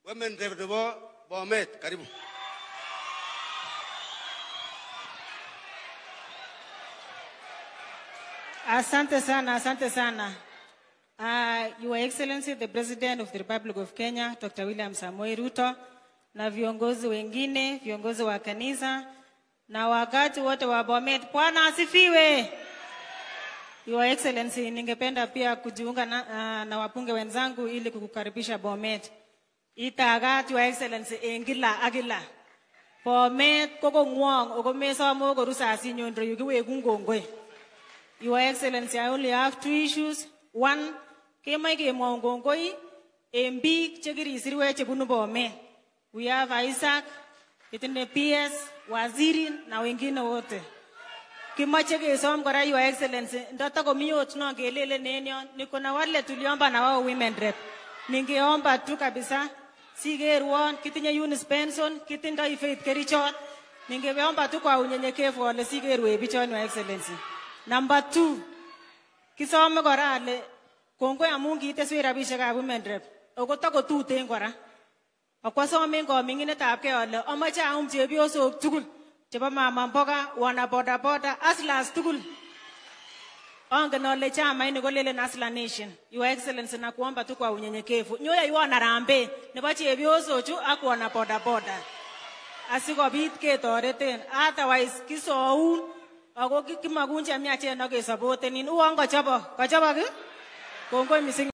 Women rep nebo Bomet, karibu. Asante sana, asante sana. Uh, Your Excellency the President of the Republic of Kenya, Dr. William Samoei Ruto na viongozi wengine, viongozi wa kanisa na wakati wote wa Bomet. Bwana asifiwe. Your Excellency, ningependa pia kujiunga na, uh, na wapunge wenzangu ili kukukaribisha Bomet. Itagat Your Excellency en kila ak kila. Bomet ko kongwong ako mesomo koru sasinyon yu kiweku kongoi. Your Excellency, I only have two issues. One, kemoe kemwoun kongoi en biik chekirisirwech chebunu Bomet. We have Isaac, kitinde PS, waziri na wengine wote. Kimoche kesom kora Your Excellency, ndotakomi ot no kelelen en yon, niko na wale tuliomba na wao women rep. Ningeomba tu kabisa sikerwon, kitinye Eunice Benson, kitindoi Faith Kerichot. Ningeomba tu kwa unyenyekevu ole sikerwe bichon Your Excellency. Number two, kisome kora ale kongoi amun kiiteswech rabisiekab women rep ako takotuten kora. Akwasomen koming'inetabgei ale amoche aum chepyosok tugul chebo mama mboga, wana boda boda, hustlers tugul. Angen ale chamaini kolelen Hustler Nation. Your Excellency nakuomba tu kwa unyenyekevu. Nyoyoiwon harambee nebo chepyosochu ak wana boda boda. Asikobit ketoreten. Otherwise kisoun ako ki- kimakun chemiachen ak kesapotenin. Uon kachobok. Kachobok ii? Kongoi missing.